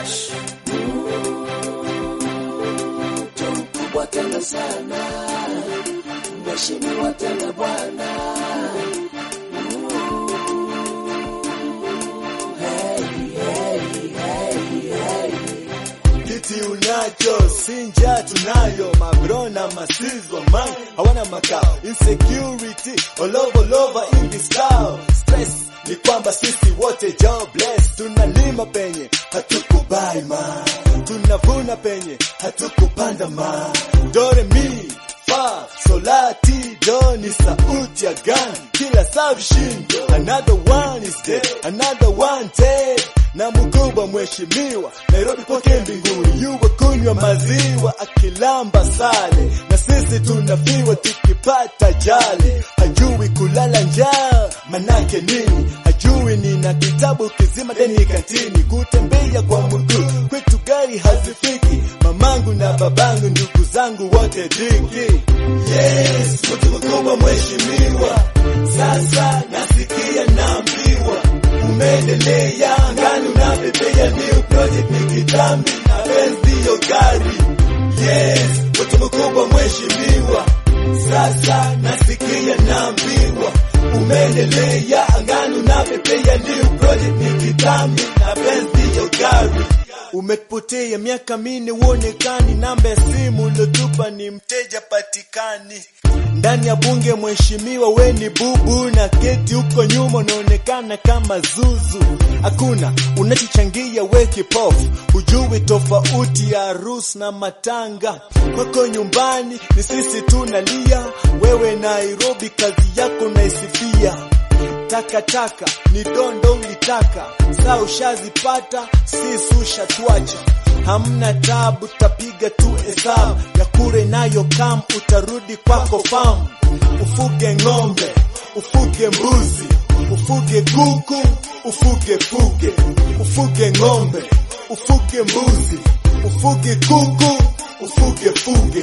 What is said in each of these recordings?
Ash. mtu mkubwa tena sana, mheshimiwa tena bwana. Kiti unacho sinja tunayo mabro na masizwa man hawana makao insecurity all over, all over in this town stress ni kwamba sisi wote jobless tunalima penye hatukubai ma tunavuna penye hatukupanda ma dore mi fa solati do ni sauti ya gani kila saa vishindo another one is dead another one dead na mkubwa mheshimiwa Nairobi kwake mbinguni yuwa kunywa maziwa akilamba sale na sisi tunafiwa tukipata jali hajui kulala njaa manake nini hajui nina kitabu kizima deni kantini kutembea kwa mguu kwetu gari hazifiki mamangu na babangu ndugu zangu wote diki yes mtu mkubwa mheshimiwa sasa nasikia naambiwa umeendelea ngani unapepea new project ni kitambi na Benz ndiyo gari yes mtu mkubwa mheshimiwa sasa nasikia naambiwa umeendelea ngani unapepea new project ni kitambi na Benz ndiyo gari umepotea miaka mine uonekani namba ya simu uliotupa ni mteja patikani ndani ya bunge mheshimiwa we ni bubu na keti huko nyuma unaonekana kama zuzu hakuna unachochangia we kipofu hujui tofauti ya harusi na matanga kwako nyumbani ni sisi tunalia wewe nairobi kazi yako naisifia takataka ni dondo ulitaka saa ushazipata sisi ushatwacha hamna tabu tapiga tu hesabu ya kure nayo kam utarudi kwako famu ufuge ng'ombe ufuge mbuzi ufuge kuku ufuge fuge ufuge ng'ombe ufuge mbuzi ufuge kuku ufuge fuge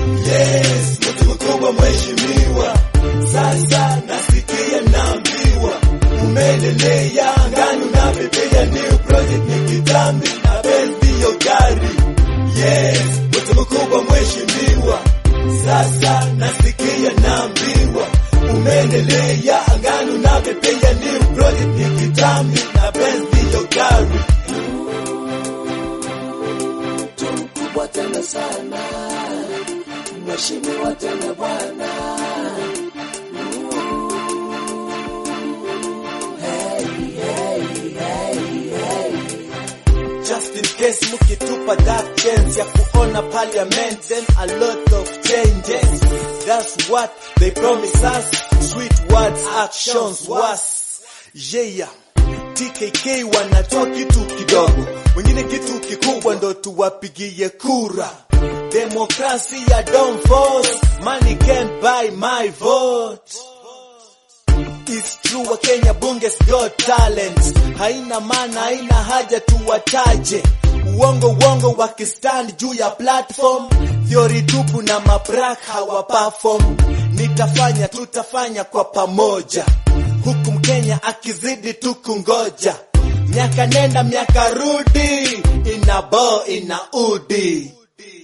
yes mtu mkubwa mheshimiwa sasa nasikia naambiwa umeendelea ngani unapepea new project ni kitambi na Benz ndiyo gari yes mtu mkubwa mheshimiwa sasa nasikia naambiwa umeendelea ngani unapepea new project ni kitambi na Benz ndiyo gari mtu mkubwa tena sana, mheshimiwa tena bwana. Just in case mukitupa that chance ya kuona parliament then a lot of changes. That's what they promise us. Sweet words, actions was. Yeah. TKK wanatoa kitu kidogo, wengine kitu kikubwa ndo tuwapigie kura. Demokrasia don't force, money can't buy my vote. It's true wa Kenya bunge's got talent, haina maana, haina haja tuwataje. Uongo uongo wakistand juu ya platform, theory tupu na mabrak hawa perform. Nitafanya tutafanya kwa pamoja, huku Mkenya akizidi tu kungoja. Miaka nenda miaka rudi, ina bo ina udi.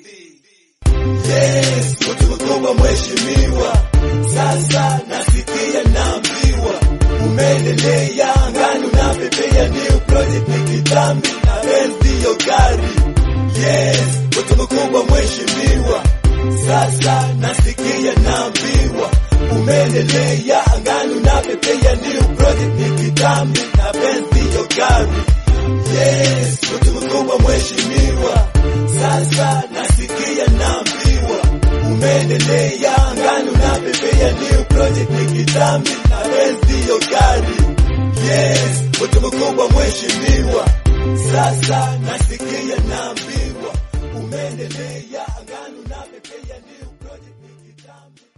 Yes, mtu mkubwa mheshimiwa, sasa nasikia naambiwa umeendelea ngani unapepea new project ni kitambi na Benz ndiyo gari. Yes, mtu mkubwa mheshimiwa, sasa nasikia naambiwa umeendelea ngani unapepea new project ni kitambi na Benz ndiyo gari. Yes, mtu mkubwa mheshimiwa, sasa nasikia naambiwa umeendelea ngani unapepea new project ni kitambi na Benz ndiyo gari. Yes, mtu mkubwa mheshimiwa, sasa nasikia naambiwa umeendelea ngani unapepea new project ni kitambi